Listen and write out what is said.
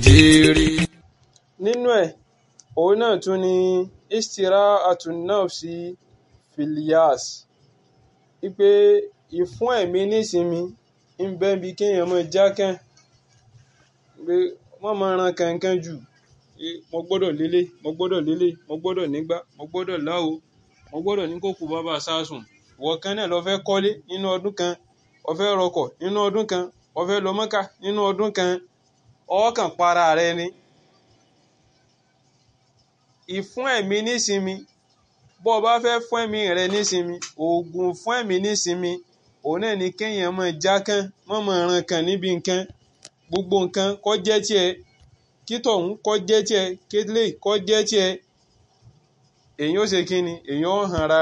tèrè. nínú ẹ̀ òun náà tún ni istirahatu nafsi filias wípé ìfún ẹ̀mí nísinmi ń bẹ bí kéèyàn máa jákàn pé wọ́n máa ran kankan jù mo gbọ́dọ̀ lélẹ̀ mo gbọ́dọ̀ lélẹ̀ mo gbọ́dọ̀ nígbà mo gbọ́dọ̀ láwo mo gbọ́dọ̀ ní kókò bàbá sásùn ìwọ kan náà lọ fẹ́ kọ́lé nínú ọdún kan o fẹ́ rọkọ̀ nínú ọdún kan o fẹ́ lọ Mọ́kà nínú ọdún kan ọkàn para rẹ ni ìfún ẹ̀mí nísinmi bó o bá fẹ́ fún ẹ̀mí rẹ nísinmi oògùn fún ẹ̀mí nísinmi òun náà ni kéèyàn máa jákàn mọ́ máa ran kan níbi nǹkan gbogbo nǹkan kó jẹ́ tiẹ̀ kí tọ̀hún kó jẹ́ tiẹ̀ kélé kó jẹ́ tiẹ̀ èyàn ó ṣe kí ni èyàn ó hàn ra